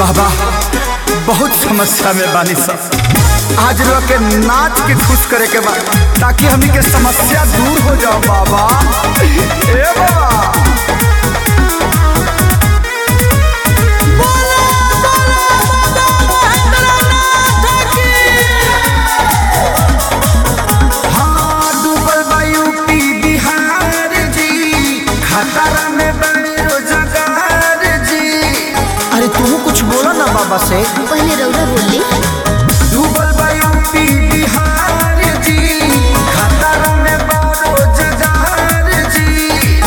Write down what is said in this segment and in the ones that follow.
बाबा बहुत समस्या में बानी सब आज लोग के नाच के खुश करे के बा ताकि हमनी के समस्या दूर हो जाओ बाबा ए बाबा हाँ, डूबल बा यूपी बिहार जी खतरा में बने रोजगार जी अरे तू कुछ बोलो ना बाबा से पहले रौरा बोली डूबल बा यूपी बिहार जी खतरा में बा रोजगार जी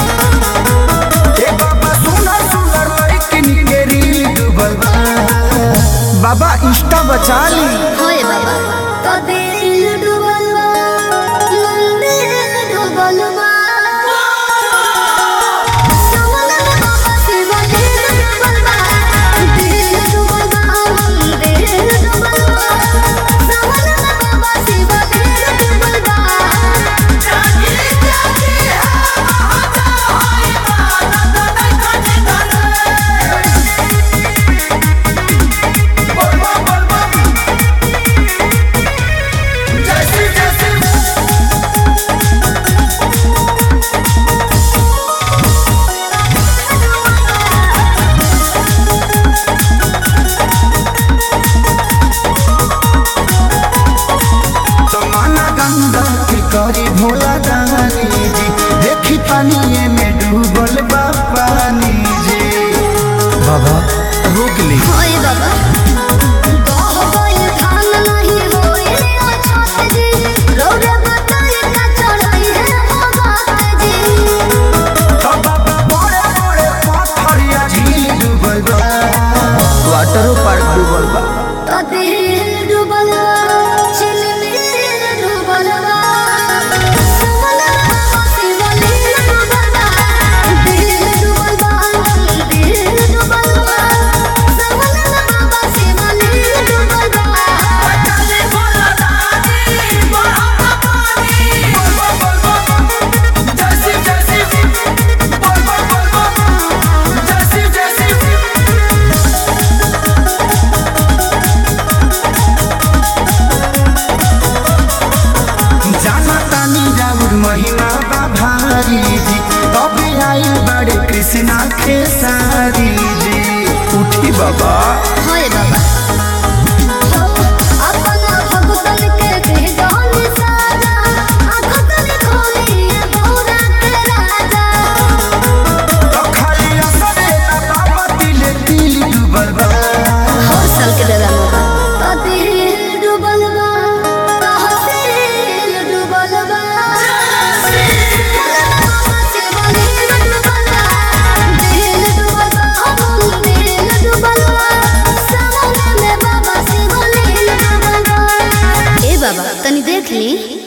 ए बाबा सुना सुना लड़किन के रील डूबल बा बाबा इंस्टा बचा ली होए बाबा तो दिल डूबल बा मंदिर डूबल बा सवनन बाबा शिव दिल डूबल बा दिल डूबल बा मंदिर डूबल बा सवनन बाबा शिव दिल डूबल बा जागे जागे जमाना गंगा के करी भोला दानी जी देखी पानी में डूबल बा पानी जी बाबा रोक ली होए बाबा गाह गइल धान नहीं होए अछत जी रौरा बताई का चढ़ाई है भगत जी बाबा बड़े बड़े पत्थरिया झील डूबल बा वाटर पार्क डूबल बा तो दिल डूबल बा चिलमिल डूबल बा समना बाबा शिव लील डूबल बा दिल डूबल बा दिल डूबल बा समना बाबा शिव लील डूबल बा चले बोला दादी बड़ा पानी जाना तानी राउर महिमा बा भारी जी तबे आई बड़े कृष्णा खेसारी जी उठी बाबा होए बाबा अपना भगतन के दे दान साजा आखतन खोली बोरा के राजा तो खाली असरे ना बाबा दिले दिल डूबल बा हर साल के दादा मोगा तो दिल डूबल बा तहसील डूबल बा ए बाबा तनी देख ली